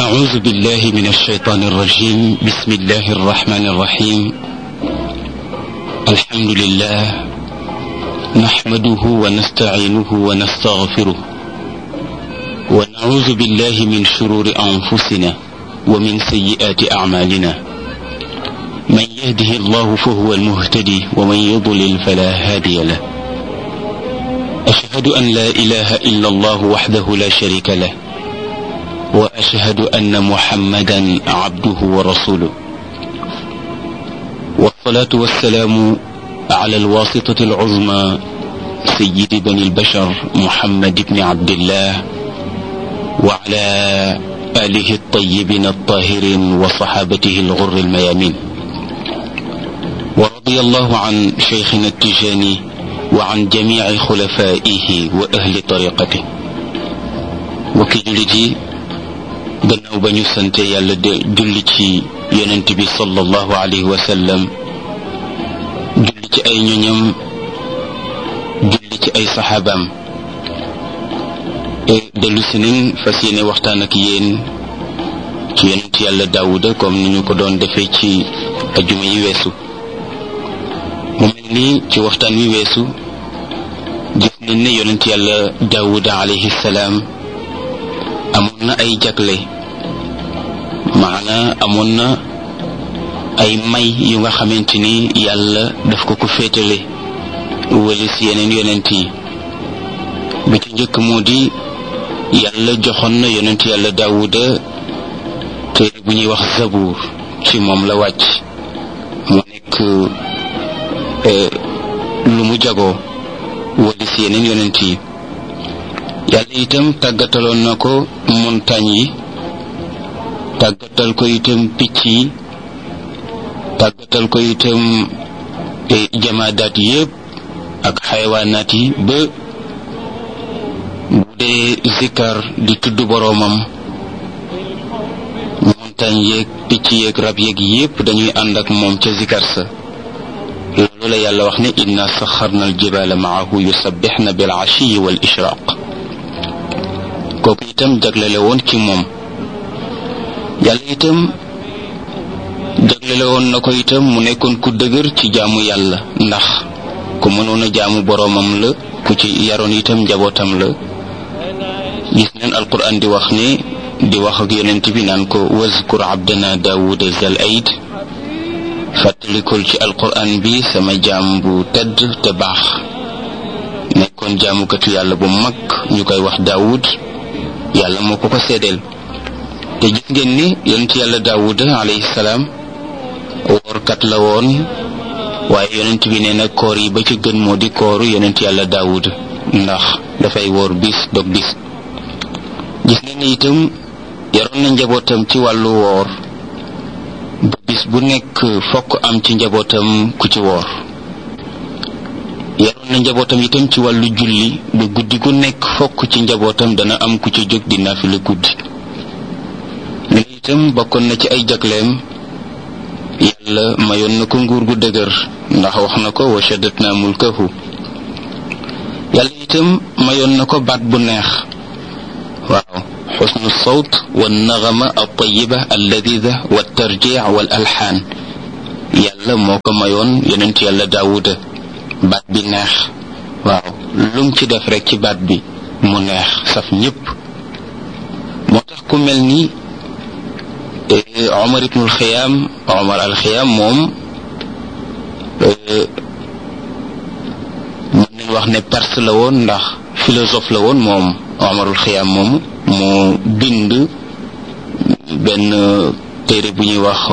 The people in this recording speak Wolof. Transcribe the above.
أعوذ بالله من الشيطان الرجيم بسم الله الرحمن الرحيم الحمد لله نحمده ونستعينه ونستغفره ونعوذ بالله من شرور أنفسنا ومن سيئات أعمالنا من يهده الله فهو المهتدي ومن يضلل فلا هادي له أشهد أن لا إله إلا الله وحده لا شريك له وأشهد أن محمدا عبده ورسوله والصلاة والسلام على الواسطة العظمى سيد بني البشر محمد بن عبد الله وعلى آله الطيبين الطاهرين وصحابته الغر الميامين ورضي الله عن شيخنا التجاني وعن جميع خلفائه وأهل طريقته وكي جلجي gannaaw ba ñu sante yàlla de julli ci yonent bi sallallahu alayhi wa sallam julli ci ay ñoñam julli ci ay saxaabaam dellu si nañ fas yéene waxtaan ak yéen ci yonent yàlla daawuda comme ni ñu ko doon defee ci ajuma yi weesu mu mel ni ci waxtaan wi weesu gis nañ ne yonent yàlla daawuda alayhi salaam amoon na ay jagle maana amoon na ay may yu nga xamante ni yàlla daf ko ko féetale walis yeneen yonent yi bi ci njëkk moo di yàlla joxoon na yonent yàlla daawuda téere bu ñuy wax zabuur ci moom la wàcc mu nekk lu mu jagoo walis yeneen yonent yi yàlla itam tàggataloon na ko montagne yi tàggatal ko itam picc yi tàggatal ko itam jamaadaat yépp ak xayawaanaat yi ba bu dee zikkar di tudd boroomam montagne yeeg picc yeeg rab yeeg yépp dañuy ànd ak moom ca zikkar sa loolu la yàlla wax ne inna saxarna aljibaala maahu yusabbixna bil ashiyi wal ishraq kooku itam jaglele woon ci moom yàlla itam jaglele woon na ko itam mu nekkoon ku dëgër ci jaamu yàlla ndax ku mënoon a jaamu boroomam la ku ci yaroon itam njabootam la gis neen alquran di wax ne di wax ak yonent bi naan ko wazkur abdana daawuda zal aid fàttalikul ci alquran bi sama jaam bu tedd te baax nekkoon jaamukatu yàlla bu mag ñu koy wax daawud yàlla moo ko ko seedeel te gis ngeen ni yonent yàlla daawuda alayhi salaam woorkat la woon waaye yonent bi nee na koor yi ba ci gën moo di kooru yonent yàlla daawuda ndax dafay woor bis dog bis gis ngeen ni itam yaroon na njabootam ci wàllu woor ba bis bu nekk fokk am ci njabootam ku ci woor yaroon na njabootam itam ci wàllu julli ba guddi gu nekk fokk ci njabootam dana am ku ci jóg di naafila guddi li itam bokkoon na ci ay jagleem yàlla mayoon na ko nguur gu dëgër ndax wax na ko wa shaddatna mulkahu yàlla itam mayoon na ko baat bu neex waaw xusnu sawt wa naxama altayiba alladida wa tarjic wal alxaan yàlla moo ko mayoon yonent yàlla daawuda baat bi neex waaw lum ci def rek ci baat bi mu neex saf ñépp moo tax ku mel ni Omar ibnul Xiyaam Omar al Xiyaam moom mën nañ wax ne perse la woon ndax philosophe la woon moom Omarul Xiyaam moomu moo bind benn téere bu ñuy wax